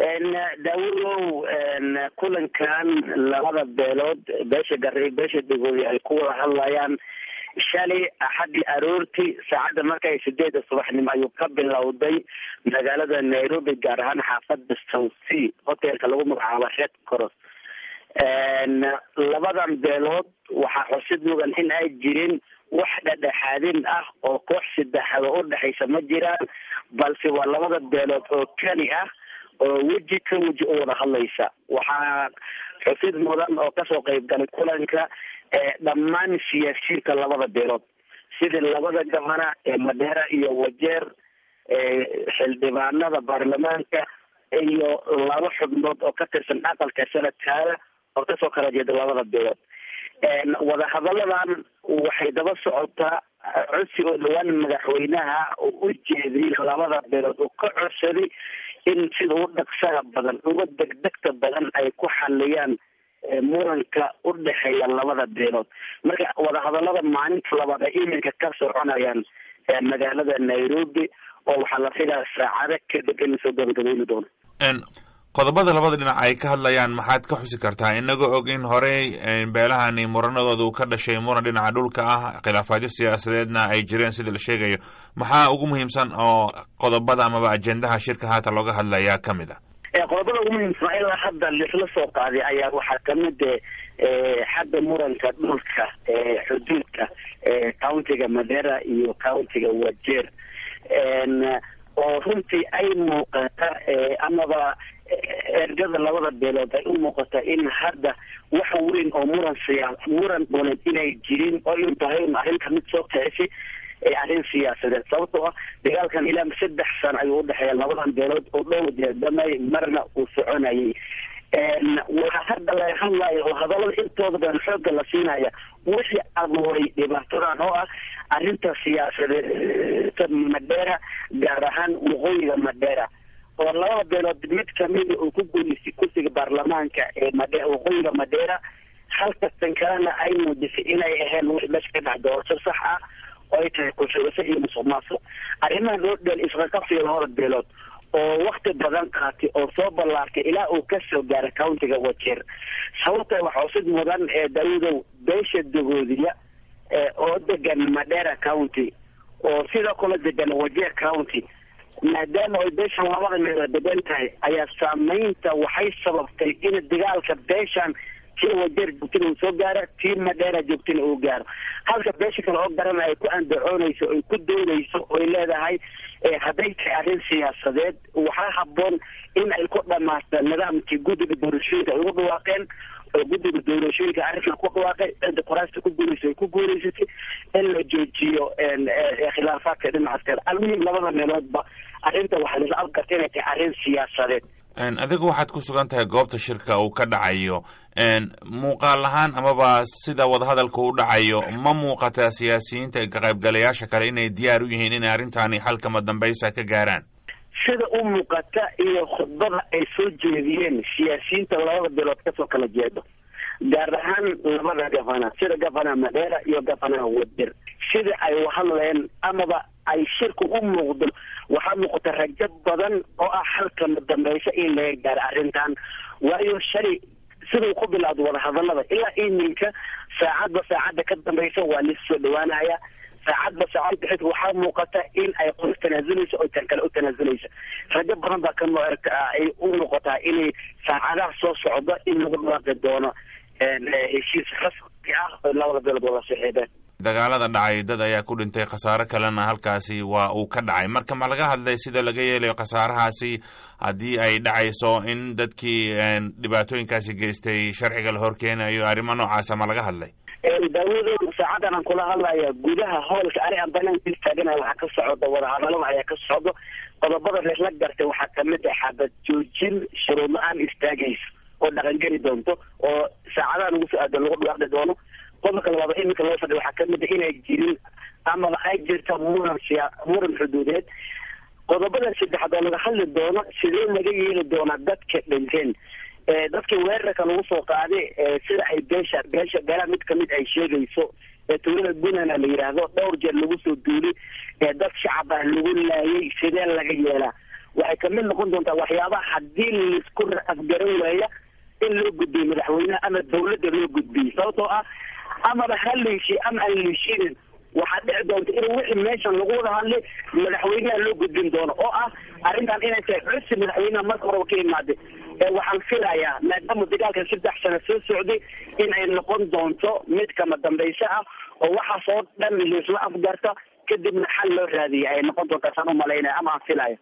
daawudow kulankan labada beelood beesha gari beesha degooy ay ku wada hadlayaan shalay axadii aroortii saacadda markay sideeda subaxnimo ayuu ka bilowday magaalada nairobi gaar ahaan xaafada south sea hotelka lagu magacaabo red cross labadan beelood waxaa xusid mudan in ay jirin wax dhadhexaadin ah oo koox saddexaad oo udhexaysa ma jiraan balse waa labada beelood oo keli ah oo weji ka weji u wada hadlaysa waxaa xusid mudan oo kasoo qeyb galay kulanka dhammaan siyaasiyiinta labada beelood sidii labada gabana ee madheera iyo wajeer xildhibaanada baarlamaanka iyo laba xubnood oo ka tirsan aqalka sanadkaada oo kasoo kala jeeda labada beelood wadahadalladan waxay daba socotaa codsi oo dhawaan madaxweynaha oo u jeediyay labada beelood oo ka codsaday in sida u dhaqsaha badan uga degdegta badan ay ku xaliyaan muranka u dhexeeya labada beelood marka wadahadallada maalinta labaad ay iminka ka soconayaan magaalada nairobi oo waxaa la filayaa saacado kadib in lasoo gabagabayni doono qodobada labada dhinac ay ka hadlayaan maxaad ka xusi kartaa inagoo og in horey beelahani muranadooda uu ka dhashay muran dhinaca dhulka ah khilaafaadyo siyaasadeedna ay jireen sida la sheegayo maxaa ugu muhiimsan oo qodobada amaba ajendaha shirka haatan looga hadlayaa kamid ah qodobada ugu muhiimsan ilaa hadda lisla soo qaaday ayaa waxaa kamid xagga muranka dhulka xuduudka countiga madera iyo countiga wajeer oo runtii ay muuqata amaba ergada labada beelood ay u muuqata in hadda wax weyn oo muran siyaa muran dhuleed inay jirin oo in tahay arrinta mid soo kicisi arrin siyaasadeed sababtoo ah dagaalkan ilaa saddex sano ayuu udhexeeya labadan beelood oo dhowr jeedamay marna uu soconayay waxaa hadda laga hadlaya oo hadallada intooda badan xoogga la siinaya wixii abuuray dhibaatadan oo ah arrinta siyaasadeed madheera gaar ahaan waqooyiga madheera oo labada beelood mid kamida uu ku guuleystay kursiga baarlamaanka ee madhe waqooyiga madheera halka tan kalena ay muujisay inay aheen wix meesha ka dhac doorasho sax ah oo ay tahay kushubasho iyo musuq maasuq arrimaha loo dheel isqaqabsiga labada beelood oo wakti badan qaatay oo soo ballaartay ilaa uu kasoo gaara countiga wajeer sababta waxaa usid mudan ee daawudow beesha dagoodiya oo degan madera county oo sidoo kale degan wajeer county maadaama ay beeshan labada meelood degan tahay ayaa saameynta waxay sababtay in dagaalka beeshan tii wajeer joogtina uu soo gaaro tii madheera joogtina uu gaaro halka beesha kale oo garana ay ku andacoonayso ay ku doodayso oy leedahay hadday tahay arrin siyaasadeed waxaa haboon in ay ku dhamaato nidaamkii guddiga doorashooyinka ay ugu dhawaaqeen oo guddiga doorashooyinka arrinkan ku dhawaaqay cidda qoraasta ku guulaysa ay ku guulaysatay in la joojiyo khilaafaadka dhinacaas kale almuhim labada meeloodba arrinta waxaa laisla alkarta inay tahay arrin siyaasadeed adigu waxaad ku sugan tahay goobta shirka uu ka dhacayo muuqaal ahaan amaba sida wadahadalka u dhacayo ma muuqataa siyaasiyiinta ka qaybgalayaasha kale inay diyaar u yihiin inay arrintaani xalkama dambaysa ka gaaraan sida u muuqata iyo khudbada ay soo jeediyeen siyaasiyiinta labada beelood kasoo kala jeedo gaar ahaan labada gafana sida gafana madheera iyo gafana wadir sida ay uhadleen amaba ay shirka u muuqdo waxaa muuqata rajo badan oo ah xalkama dambaysa in laga gaaro arrintan waayo shalay sidau ku bilowda wadahadalada ilaa iminka saacadba saacadda ka dambaysa waa lis soo dhawaanaya saacadba saacad bixid waxaa muuqata in ay qof tanaazulayso oo tan kale u tanaazulaysa rajo badan baa ka ay u muuqataa inay saacadaha soo socdo in lagu dhawaaqi doono heshiis rasmi ah oo labada beelood wada saxiibeen dagaalada dhacay dad ayaa ku dhintay khasaaro kalena halkaasi waa uu ka dhacay marka ma laga hadlay sida laga yeelayo khasaarahaasi haddii ay dhacayso in dadkii dhibaatooyinkaasi geystay sharciga la horkeenayo arrimo noocaasa ma laga hadlay daawado saacadan aan kula hadlaya gudaha hoolka ani aan banaanka istaagana waxaa ka socda wadahadalada ayaa ka socdo qodobada reesla gartay waxaa kamid ah xabad joojin shuruud la-aan istaagayso oo dhaqangeli doonto oo saacadahan ugu soo aadan lagu dhawaaqi doono qodobka labaad iminka loo fadhiya waxaa kamid a inay jirin amaba ay jirto muran siya muran xuduudeed qodobada saddexaad oo laga hadli doono sidee laga yeeli doonaa dadka dhinteen dadka weerarka lagu soo qaaday sida ay beesha beesha beelaha mid kamid ay sheegayso tuulada gunana la yidhaahdo dhowr jeer lagu soo duuli dad shacab ah lagu laayay sidee laga yeelaa waxay kamid noqon doontaa waxyaabaha haddii laisku afgaran waaya in loo gudbiyo madaxweyneha ama dawladda loo gudbiyey sababtoo ah amaba ha liishi ama aan liishinin waxaa dhici doonta in wixii meeshan lagu wada hadlay madaxweynaha loo gudbin doono oo ah arrintan inay tahay cusub madaxweynaha marka horeba ka imaaday waxaan filayaa maadaama dagaalkan saddex sano soo socday in ay noqon doonto mid kama dambayso ah oo waxaas oo dhan laisla afgarta kadibna xal loo raadiya ay noqon doontaa saan umalaynaya ama aan filaya